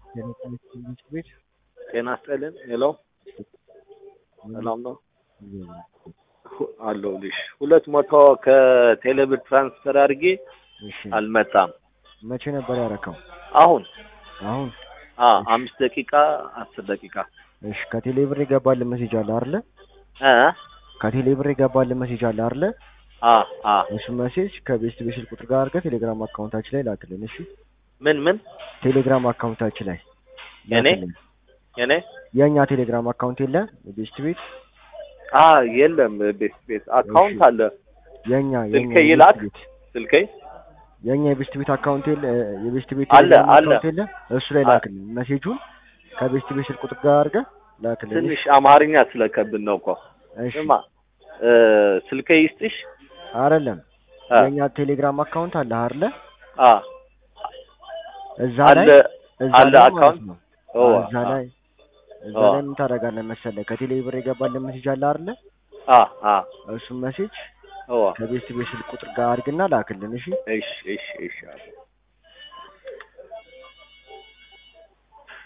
ትምህርት ቤት ጤና ይስጥልን። ሄሎ ሰላም ነው ሁ- አለሁልሽ። ሁለት መቶ ከቴሌብር ትራንስፈር አድርጌ እሺ አልመጣም። መቼ ነበር ያረከው? አሁን አሁን አ አምስት ደቂቃ አስር ደቂቃ እሺ ከቴሌብር የገባልህ ሜሴጅ አለ አይደለ? እ ከቴሌብር የገባልህ ሜሴጅ አለ አይደለ? አ አ እሱ ሜሴጅ ከቤስት ቤስል ቁጥር ጋር አድርገህ ቴሌግራም አካውንታችን ላይ ላክልን። እሺ ምን ምን ቴሌግራም አካውንታችን ላይ የኔ? ላክልን። የኔ የእኛ ቴሌግራም አካውንት የለ ቤስት ቤት አ የለም ቤት ቤት አካውንት አለ የእኛ ስልኬ የእኛ ይላክ? የቤስት ቤት ስልኬ የእኛ የቤስት ቤት አካውንት የለ የቤስት ቤት አለ፣ ቴሌግራም አለ። አካውንት የለ እሱ ላይ አ- ላክልን። ሜሴጁን ከቤስት ቤት ስልክ ቁጥር ጋር አድርገህ ላክልን። ትንሽ አማርኛ ስለከብን ነው እኮ እሺ ስማ እ ስልኬ ይስጥሽ አይደለም አ የእኛ ቴሌግራም አካውንት አለ አይደለ? አ እዛ አለ ላይ እዛ አለ ላይ ማለት አካውንት ነው። ኦ አዎ፣ እዛ ላይ እዛ ኦ ላይ ምን ታደርጋለህ መሰለህ? ከቴሌ ብር የገባልህ ሜሴጅ አለ አይደለ? አ አ እሱም ሜሴጅ ኦ ከቤስት ቤት ስልክ ቁጥር ጋር አድርግና ላክልን። እሺ እሺ እሺ እሺ